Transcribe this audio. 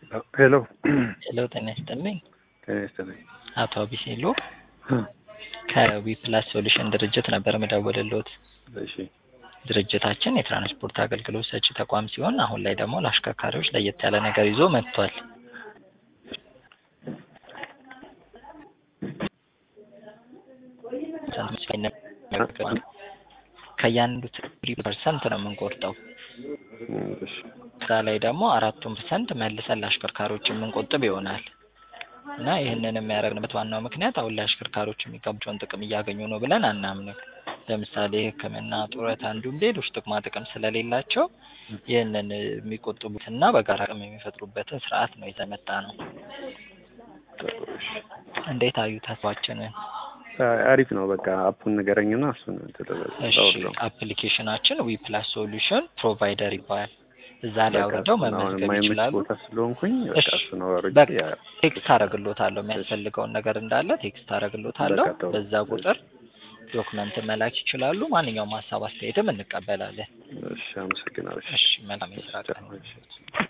ሄሎ ሄሎ ጤና ይስጥልኝ። ጤና ይስጥልኝ። አቶ አቢሲሎ ከዊ ፕላስ ሶሉሽን ድርጅት ነበር የምደውልልዎት። እሺ ድርጅታችን የትራንስፖርት አገልግሎት ሰጪ ተቋም ሲሆን አሁን ላይ ደግሞ ለአሽከርካሪዎች ለየት ያለ ነገር ይዞ መጥቷል። ከእያንዱ ትሪ ፐርሰንት ነው የምንቆርጠው። እሺ እዛ ላይ ደግሞ አራቱን ፐርሰንት መልሰን ለአሽከርካሪዎች የምንቆጥብ ይሆናል እና ይህንን የሚያደርግንበት ዋናው ምክንያት አሁን ላይ አሽከርካሪዎች የሚገባቸውን ጥቅም እያገኙ ነው ብለን አናምንም። ለምሳሌ ሕክምና፣ ጡረታ እንዲሁም ሌሎች ጥቅማ ጥቅም ስለሌላቸው ይህንን የሚቆጥቡትና በጋራ አቅም የሚፈጥሩበትን ስርዓት ነው ይዘን የመጣ ነው። እንዴት አዩት ሀሳባችንን? አሪፍ ነው። በቃ አፑን ንገረኝና እሱን እሺ አፕሊኬሽናችን ዊ ፕላስ ሶሉሽን ፕሮቫይደር ይባላል። እዛ ላይ አውርደው መመዝገብ የማይመች ይችላሉ። ቦታ ስለሆንኩኝ በቃ እሺ እሱን አወርጄ በቃ ያ- ቴክስት አደርግሎታለሁ የሚያስፈልገውን ነገር እንዳለ ቴክስት አደርግሎታለሁ። በቃ ጥሩ። በዛ ቁጥር ዶክመንት መላክ ይችላሉ። ማንኛውም ሀሳብ አስተያየትም እንቀበላለን። እሺ አመሰግናለሁ። እሺ መልካም የስራ ቀን። እሺ